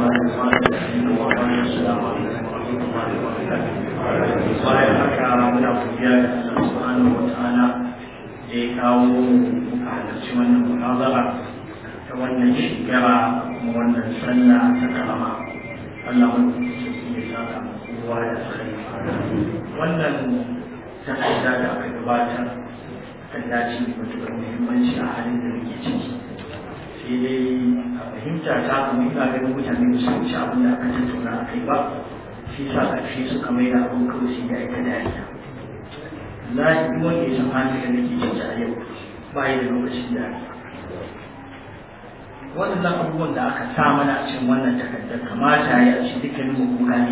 السلام عليكم ورحمة الله وبركاته. bayan haka muna godiya da Allah subhanahu wa ta'ala da ya kawo muka halarci wannan munazara ta wannan shekara kuma wannan sallah ta karama Allah mun ya saka kowa da sai wannan takarda da aka gabatar kan dace da matuƙar muhimmanci a halin da muke ciki sai dai a fahimta ta kuma ina ganin mutane ba su wuce abin da aka tattauna a kai ba shi sa ƙarshe suka mai da abin kawai sai da ita dariya za a yi wanda ya san hali da nake ciki a yau ba yi da lokacin dariya waɗannan abubuwan da aka sa mana a cikin wannan takardar kamata ya ci dukkanin mu kuka ne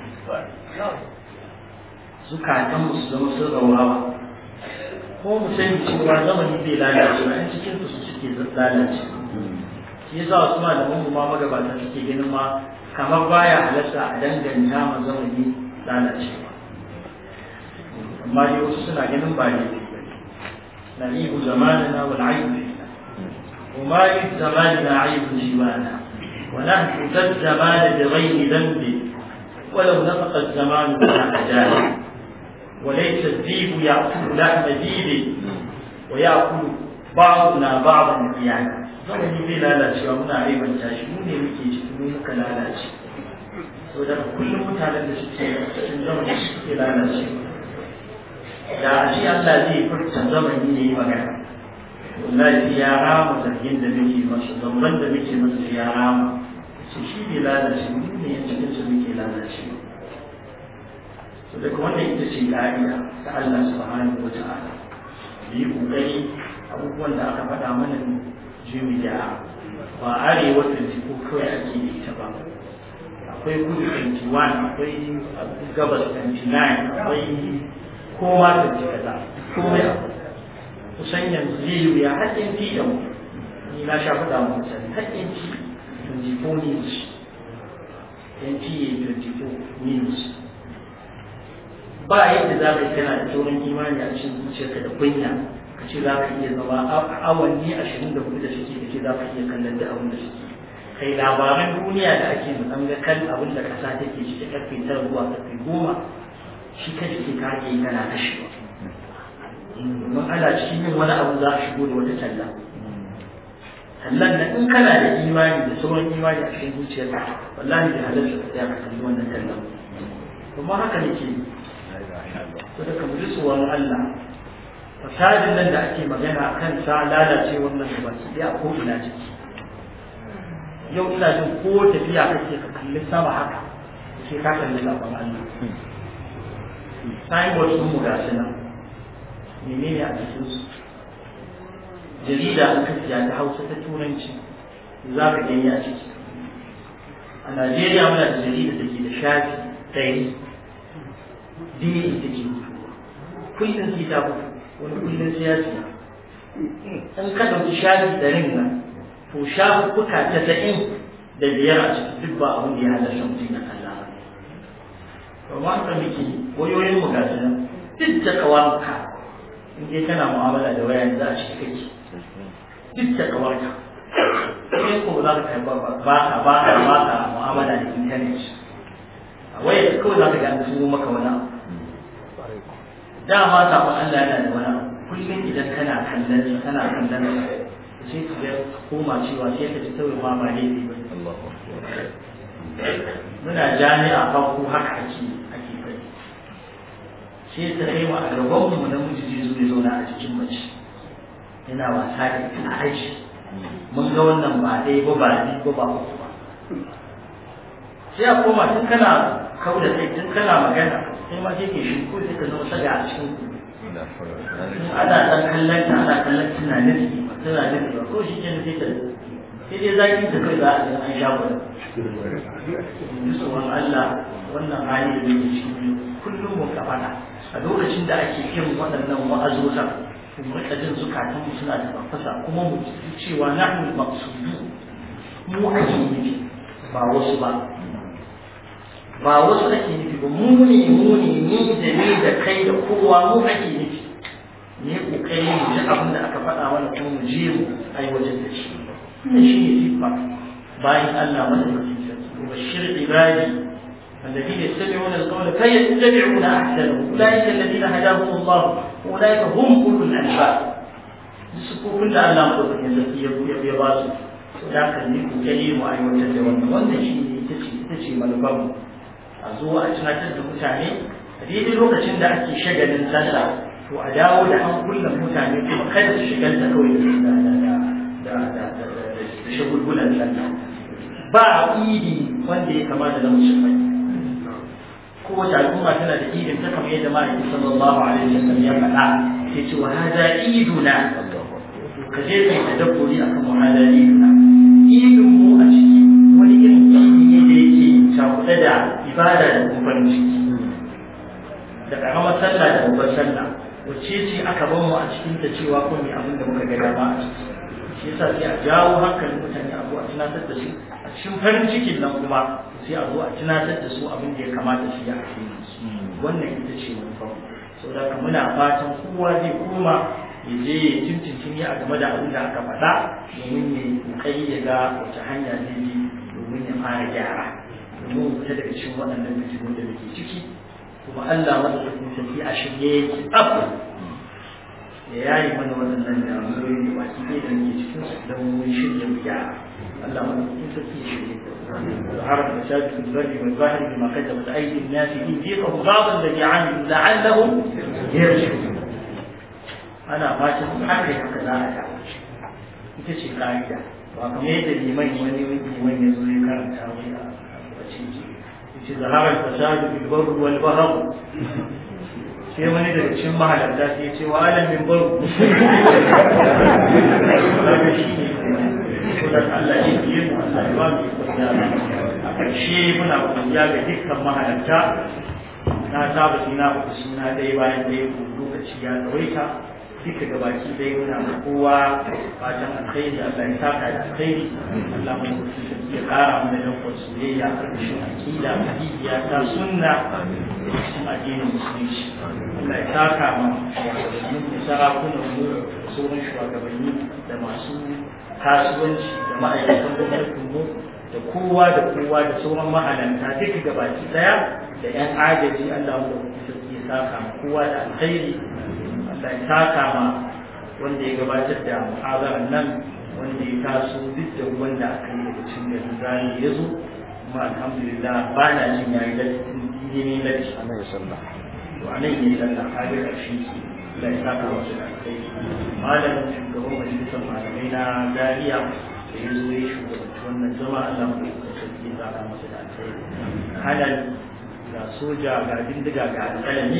zukatan mu su zama sun raurawa ko mu sani cewa zamani bai lalace ba in cikin su suke lalace shi yasa wasu malaman mu ma magabata suke ganin ma kamar baya halatta a danganta ma zamani lalacewa amma dai wasu suna ganin ba ne na ibu zamanina wal aibu وما لزماننا عيب سوانا ونحن ذا الزمان بغير ذنب ولو نطق الزمان بلا أجال وليس الذيب يأكل لحم ذيب ويأكل بعضنا بعضا قيانا zamani zai lalacewa muna aibanta shi mu ne muke ciki mu muka lalace so da kullum mutanen da suke cikin zamani suke lalace da a ce Allah zai furta zamani ne yi magana wallahi ya rama zargin da muke masa zamban da muke masa ya rama shi shi ne lalace mu ne ya cikin su muke lalace so daga wannan ita ce ka'ida ta Allah subhanahu wa ta'ala yi kokari abubuwan da aka faɗa mana jimi da ba arewa 24 kawai ake da ita ba akwai kudu 21 akwai gabas 29 akwai kowa da ji kaza komai akwai kusan yanzu zai yi wuya haƙƙin fi da ni na sha faɗa mu sani haƙƙin fi 24 news NTA 24 news ba yadda za ka yi kana da tsoron imani a cikin zuciyarka da kunya ka ce za ka iya zama awanni ashirin da hudu da suke da ke za ka iya kallon da abin da suke kai labaran duniya da ake mutan ga kan abin da kasa take ciki karfe tara zuwa karfe goma shi ka ke kage kana kashewa domin ana cikin yin wani abu za a shigo da wata talla tallan nan in kana da imani da sauran imani a cikin zuciyarka wallahi da halarta ka tsaya ka kalli wannan tallan kuma haka nake to da kamar tsoron Allah fasadin nan da ake magana a kan sa lalace wannan da baki ɗaya ko ina ciki yau ina jin ko tafiya kake ka kalli sama haka sai ka kalli sabon Allah signboard sun mu gasu nan menene a cikin su jarida aka siya ta hausa ta turanci za ka gani a ciki a Najeriya muna da jarida da ke da shafi ɗari dini ita ke mutuwa kullum sai ta mutu wani kullum siyasi in ka ɗauki shafi ɗarin nan to shafuka casa'in da biyar a ciki duk ba abin da ya halarta mutum na kalla ba ba haka muke wayoyin mu gasu nan duk da kawarka in dai kana mu'amala da waya za a ci kake duk da kawarka sai ko za ka kai ba ba ka ba ka ba ka mu'amala da intanet a waya kawai za ka ga an tuno maka wani abu dama sabon Allah yana da wani kullum idan kana kallon sa kana kallon sa sai ka ga koma cewa sai ka ji kawai ma ba laifi ba muna jami'a farko haka ake ake kai sai ta kai wa a gaban mu namiji zai zo ya zauna a cikin mace yana wasa da ita a aji mun ga wannan ba ɗaya ba ba biyu ba ba uku ba sai a koma tun kana kau da kai tun kana magana sai ma sai ke shi ko sai ka zama saga a cikin ana dan kallon ta ana kallon tunanin tunanin ba ko shi ke sai ta sai dai zaki ta kai za a ga an sha wani tsoron Allah wannan hali da yake ciki kullum mu ka fada a lokacin da ake irin waɗannan wa'azozan mu rika jin zukatan mu suna da farfasa kuma mu ji cewa nahnu maqsudu mu ake nufi ba wasu ba ba wasu ake nufi ba mu ne mu ne ni da ni da kai da kowa mu ake nufi ne kokari mu ji abin da aka faɗa mana kuma mu je mu aiwatar da shi wannan shi ne sifa bayan Allah madaukakin sarki وبشر عبادي الذين يستمعون القول فيتبعون احسنه اولئك الذين هداهم الله واولئك هم اولو الالباب sufofin da Allah madaukakin sarki ya ya ba su da kan yi kokari mu aiwatar da wannan wannan shi ne ita ce ita ce manufar mu a zo a tunatar da mutane a daidai lokacin da ake shagalin sallah to a dawo da an kullum mutane kuma kada su shigalta kawai da da da da da shagulgulan sallah ba idi wanda ya kamata da musulmai kowace al'umma tana da idin ta kamar yadda ma'aikin sallallahu alaihi wasallam ya faɗa ya ce wa hada iduna ka je kai tadabburi akan wa hada iduna idin mu a ciki wani irin idi ne da yake cakuɗe da ibada da kuma farin ciki da ƙaramar sallah da babbar sallah wacce ce aka ban mu a cikin ta cewa ko me abin da muka ga dama a ciki shi yasa sai a jawo hankalin mutane a zo a tunatar da su a cikin farin cikin nan kuma sai a zo a tunatar da su abin da ya kamata su yi a cikin wannan ita ce manufar saboda ka muna fatan kowa zai koma ya je ya tuntuntun ya game da abin da aka faɗa domin ya kokari ya ga wace hanya zai bi domin ya fara gyara domin mu fita daga cikin waɗannan fitinu da muke ciki kuma Allah madaukakin sarki a shirye yake tsaf ya yayi mana waɗannan damuwoyi da baki ɗaya da muke cikin su don mun shirya mu gyara Allah madaukakin sarki ya shirye ظهر الفساد في البر والبحر بما كسبت ايدي الناس ليذيقهم بعض الذي عملوا لعلهم يرجعون ana fatan haka haka za a dawo ita ce ka'ida ba kamar yadda liman wani liman ya zo ya karanta wani a wace ce yace zaharar fasadu bil barr wal bahr sai wani daga cikin mahalarta sai ya ce wa alam min barr daga shi ne ko da Allah ya yi mu Allah ya ba mu kwanya a ƙarshe muna kwanya ga dukkan mahalarta na saba suna uku suna ɗaya bayan ɗaya lokaci ya tsawaita duka gabaki dai muna ma kowa fatan alkhairi Allah ya saka da alkhairi Allah mu ya kara mana dankon soyayya karkashin aqida mahiyya ta sunna cikin addinin musulunci Allah ya saka ma shugabannin da sarakunan mu sauran shugabanni da masu kasuwanci da ma'aikatan gwamnatin mu da kowa da kowa da sauran mahalanta duka gabaki daya da 'yan agaji Allah mu ya saka ma kowa da alkhairi da taka ma wanda ya gabatar da muhazarar nan wanda ya taso duk da wanda aka yi daga cikin da zani ya zo kuma alhamdulillah ba na jin yayi lattin dini ne latti a nan sallah to a nan yi sallah ka ga ƙarshe ki da ya saka wasu da kai malamin shugaban majalisar malamai na dariya da ya zo ya shugabanci wannan zama Allah mu da sarki ya saka masa da alkhairi halal ga soja ga bindiga ga alƙalami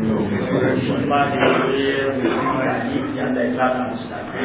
ma da ya yi ya da ya saka musu da kai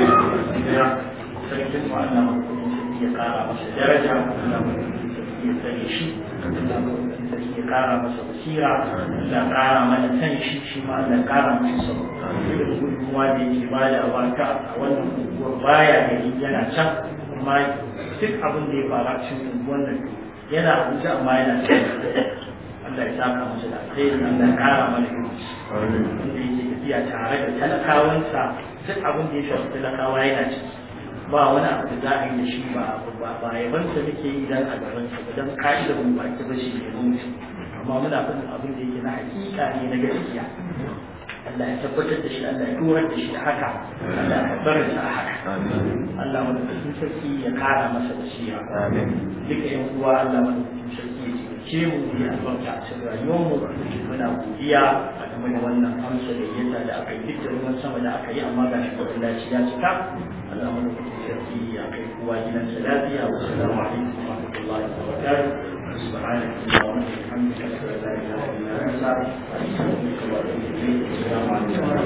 sarkin mu Allah mu ya kara masa daraja Allah mu ya tsare shi Allah mu ya kara masa basira Allah kara mana san shi shi ma Allah kara masa sabo da gudunmuwa da yake bada wata a wannan unguwar baya gari yana can amma duk abin da ya fara cikin unguwar nan yana abuja amma yana cikin Allah ya saka masa da alheri Allah ya kara mana ilimi wanda yake tafiya tare da talakawansa duk abin da ya shafi talakawa yana ciki ba wani abu da za a yi da shi ba ba ba yabansa muke yi dan a gabansa ba dan ka'ida mun ba ta bashi ne mun amma muna faɗin abin da yake na hakika ne na gaskiya Allah ya tabbatar da shi Allah ya dorar da shi da haka Allah ya tabbatar da haka Allah madaukakin sarki ya kara masa basira duka yan uwa Allah madaukakin sarki ya ce mu yi albarka a cikin rayuwarmu muna godiya a game da wannan amsa da yasa da aka yi duk da ruwan sama da aka yi amma ga shi kwadin laci ya cika Allah madaukakin sarki ya kai kowa gidansa lafiya wa salamu alaikum wa rahmatullahi wa barakatuh سبحانك اللهم وبحمدك اشهد ان لا اله الا انت استغفرك واتوب اليك السلام عليكم